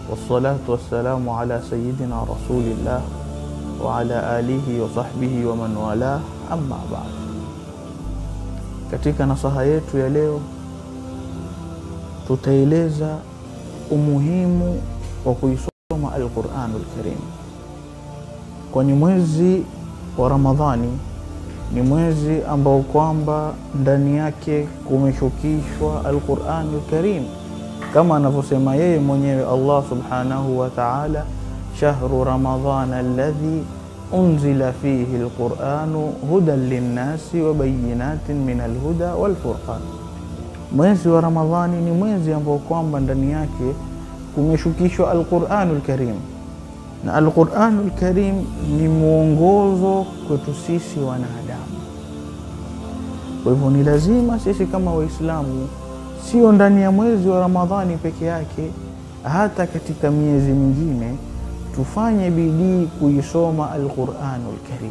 wassalatu wassalamu ala sayidina rasulillah wa ala alihi wa sahbihi wa man wala, amma ba'd. Katika nasaha yetu ya leo tutaeleza umuhimu wa kuisoma Alquranul Karim, kwani mwezi wa Ramadhani ni mwezi ambao kwamba ndani yake kumeshukishwa Alquranul Karim kama anavyosema yeye mwenyewe Allah subhanahu wa ta'ala, shahru ramadhana alladhi unzila fihi alquranu hudan linnasi wa bayinatin min alhuda walfurqan. Mwezi wa Ramadhani ni mwezi ambao kwamba ndani yake kumeshukishwa Alquranul Karim, na Alquranul Karim ni mwongozo kwetu sisi wanadamu. Kwa hivyo ni lazima sisi kama Waislamu sio ndani ya mwezi wa Ramadhani peke yake, hata katika miezi mingine tufanye bidii kuisoma Alquranul Karim.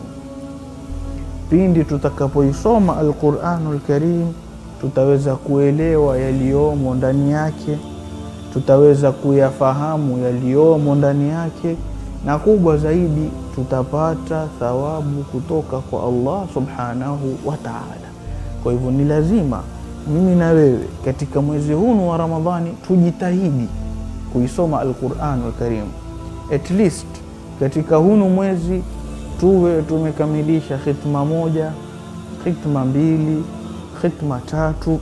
Pindi tutakapoisoma Alquranul Karim, tutaweza kuelewa yaliyomo ndani yake, tutaweza kuyafahamu yaliyomo ndani yake, na kubwa zaidi, tutapata thawabu kutoka kwa Allah subhanahu wa ta'ala. Kwa hivyo ni lazima mimi na wewe katika mwezi huu wa Ramadhani tujitahidi kuisoma Alquranul Karim, at least katika hunu mwezi tuwe tumekamilisha khitma moja, khitma mbili, khitma tatu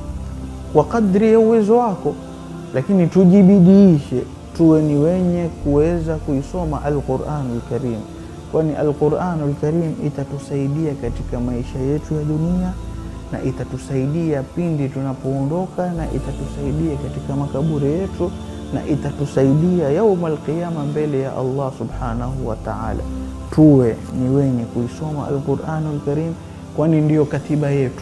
kwa kadri ya uwezo wako, lakini tujibidiishe tuwe ni wenye kuweza kuisoma Alquranul Karim, kwani Alquranul Karim itatusaidia katika maisha yetu ya dunia na itatusaidia pindi tunapoondoka, na itatusaidia katika makaburi yetu, na itatusaidia yaumul qiyama mbele ya Allah subhanahu wa ta'ala. Tuwe ni wenye kuisoma Alquranul Karim, kwani ndiyo katiba yetu.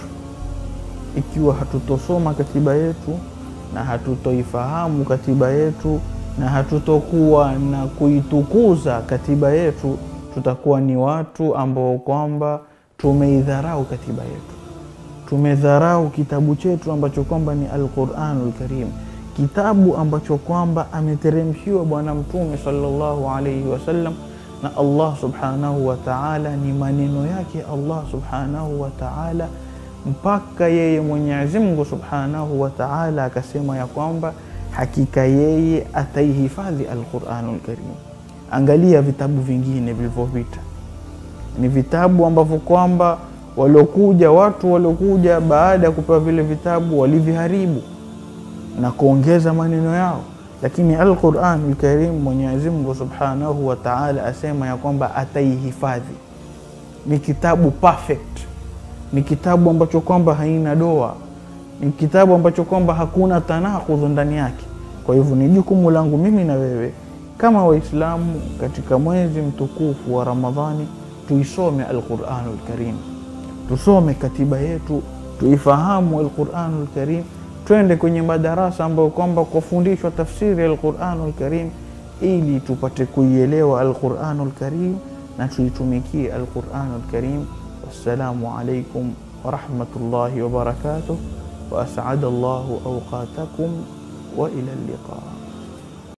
Ikiwa hatutosoma katiba yetu na hatutoifahamu katiba yetu na hatutokuwa na kuitukuza katiba yetu, tutakuwa ni watu ambao kwamba tumeidharau katiba yetu tumedharau kitabu chetu ambacho kwamba ni Alquranul Karim, kitabu ambacho kwamba ameteremshiwa Bwana Mtume sallallahu alaihi wasallam na Allah subhanahu wa ta'ala, ni maneno yake Allah subhanahu wa ta'ala, mpaka yeye Mwenyezi Mungu subhanahu wa ta'ala akasema ya kwamba hakika yeye ataihifadhi Alquranul Karim. Angalia vitabu vingine vilivyopita, ni vitabu ambavyo kwamba waliokuja watu waliokuja baada ya kupewa vile vitabu waliviharibu na kuongeza maneno yao, lakini Alquranul Karim Mwenyezi Mungu Subhanahu wa Ta'ala asema ya kwamba ataihifadhi. Ni kitabu perfect, ni kitabu ambacho kwamba haina doa, ni kitabu ambacho kwamba hakuna tanakudhu ndani yake. Kwa hivyo ni jukumu langu mimi na wewe kama Waislamu katika mwezi mtukufu wa Ramadhani tuisome Alquranul Karim tusome katiba yetu, tuifahamu Alquranul Karim, twende kwenye madarasa ambayo kwamba kufundishwa tafsiri ya Alquranul Karim ili tupate kuielewa Alquranul Karim na tuitumikie Alquranul Karim. Wassalamu alaikum warahmatullahi wabarakatuh wa as'ada Allahu awqatakum wa ila liqa